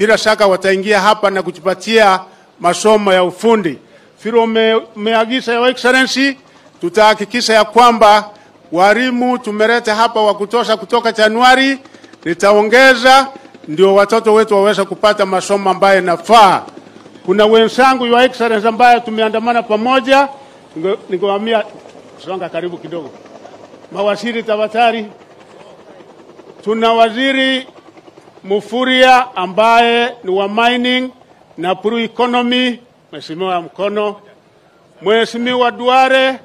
bila shaka wataingia hapa na kujipatia masomo ya ufundi. Vile ume, umeagiza Your Excellency, tutahakikisha ya kwamba walimu tumeleta hapa wa kutosha kutoka Januari, nitaongeza ndio watoto wetu waweze kupata masomo ambayo yanafaa. Kuna wenzangu Your Excellency ambaye tumeandamana pamoja, Ninge- ningewaambia songa karibu kidogo, mawaziri tafadhali. Tuna waziri Mufuria ambaye ni wa mining na blue economy, mheshimiwa mkono. Mheshimiwa Duare,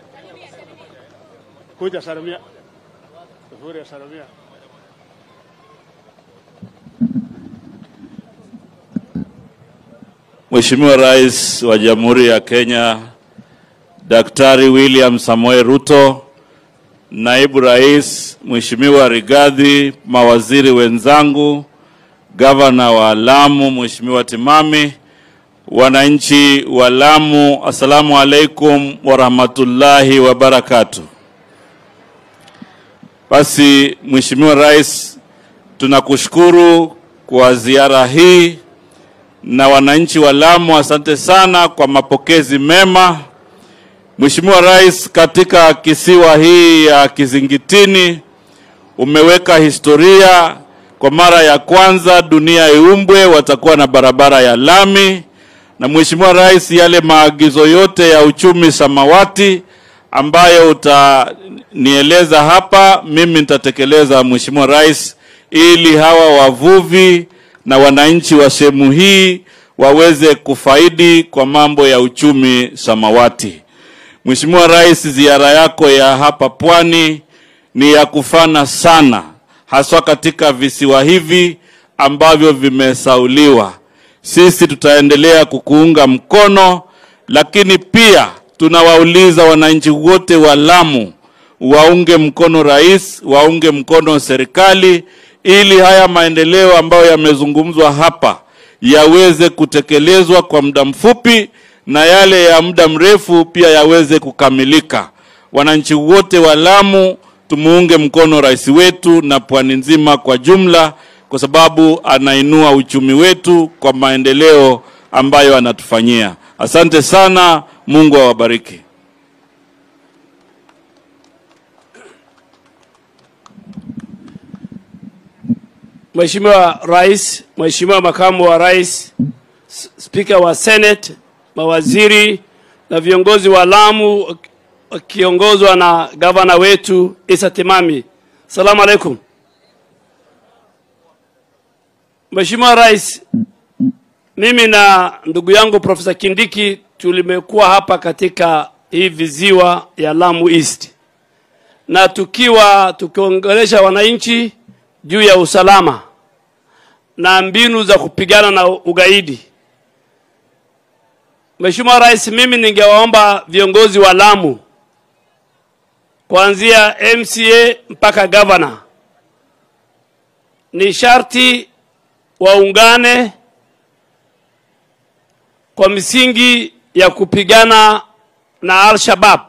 kuja salamia. Mufuria salamia. Mheshimiwa Rais wa Jamhuri ya Kenya Daktari William Samoei Ruto, Naibu Rais Mheshimiwa Rigathi, mawaziri wenzangu, Gavana wa Lamu Mheshimiwa Timami, wananchi wa Lamu, assalamu alaikum warahmatullahi wabarakatuh. Basi Mheshimiwa Rais, tunakushukuru kwa ziara hii na wananchi wa Lamu, asante sana kwa mapokezi mema. Mheshimiwa Rais, katika kisiwa hii ya Kizingitini umeweka historia. Kwa mara ya kwanza dunia iumbwe, watakuwa na barabara ya lami. Na Mheshimiwa Rais, yale maagizo yote ya uchumi samawati ambayo utanieleza hapa, mimi nitatekeleza Mheshimiwa Rais, ili hawa wavuvi na wananchi wa sehemu hii waweze kufaidi kwa mambo ya uchumi samawati. Mheshimiwa Rais, ziara yako ya hapa pwani ni ya kufana sana, haswa katika visiwa hivi ambavyo vimesauliwa. Sisi tutaendelea kukuunga mkono, lakini pia tunawauliza wananchi wote wa Lamu waunge mkono rais, waunge mkono serikali ili haya maendeleo ambayo yamezungumzwa hapa yaweze kutekelezwa kwa muda mfupi na yale ya muda mrefu pia yaweze kukamilika. Wananchi wote wa Lamu tumuunge mkono rais wetu na pwani nzima kwa jumla, kwa sababu anainua uchumi wetu kwa maendeleo ambayo anatufanyia. Asante sana, Mungu awabariki. Mheshimiwa Rais, Mheshimiwa Makamu wa Rais, S- Spika wa Senate, mawaziri na viongozi wa Lamu wakiongozwa na gavana wetu Isa Timami. Salamu alaikum. Mheshimiwa Rais, mimi na ndugu yangu Profesa Kindiki tulimekuwa hapa katika hii viziwa ya Lamu East na tukiwa tukiongelesha wananchi juu ya usalama na mbinu za kupigana na ugaidi. Mheshimiwa Rais, mimi ningewaomba viongozi wa Lamu kuanzia MCA mpaka gavana, ni sharti waungane kwa misingi ya kupigana na Al-Shabaab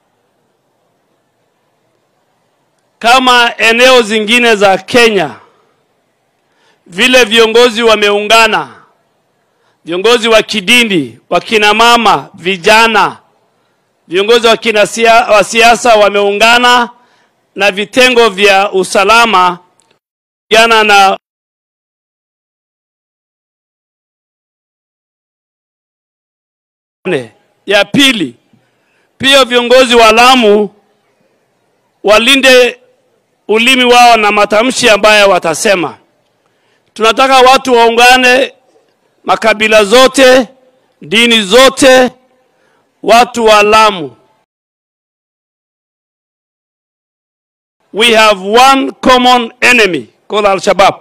kama eneo zingine za Kenya vile viongozi wameungana, viongozi wa kidini, wakina mama, vijana, viongozi wa kina sia, wa siasa wameungana na vitengo vya usalama kupigana na ya pili, pia viongozi wa Lamu walinde ulimi wao na matamshi ambayo watasema. Tunataka watu waungane, makabila zote, dini zote, watu wa Lamu. We have one common enemy called Al-Shabaab.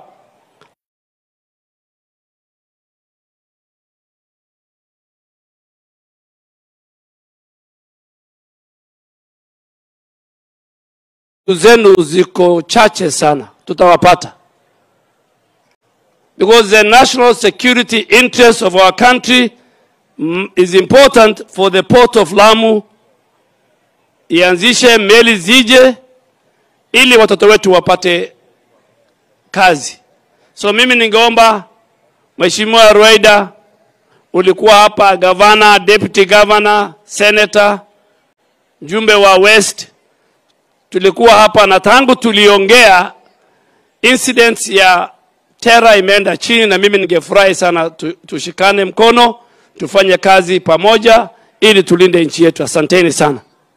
zenu ziko chache sana, tutawapata because the national security interest of our country mm, is important for the port of Lamu ianzishe meli zije ili watoto wetu wapate kazi. So mimi ningeomba Mheshimiwa Rueda, ulikuwa hapa, gavana, deputy governor, senator, mjumbe wa West, tulikuwa hapa na tangu tuliongea incidents ya terror imeenda chini, na mimi ningefurahi sana tu, tushikane mkono tufanye kazi pamoja ili tulinde nchi yetu. Asanteni sana.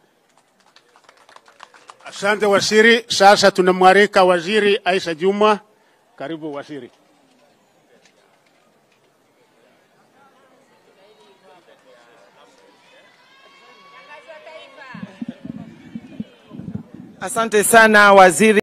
Asante waziri. Sasa tunamwalika waziri Aisha Juma. Karibu waziri. Asante sana waziri.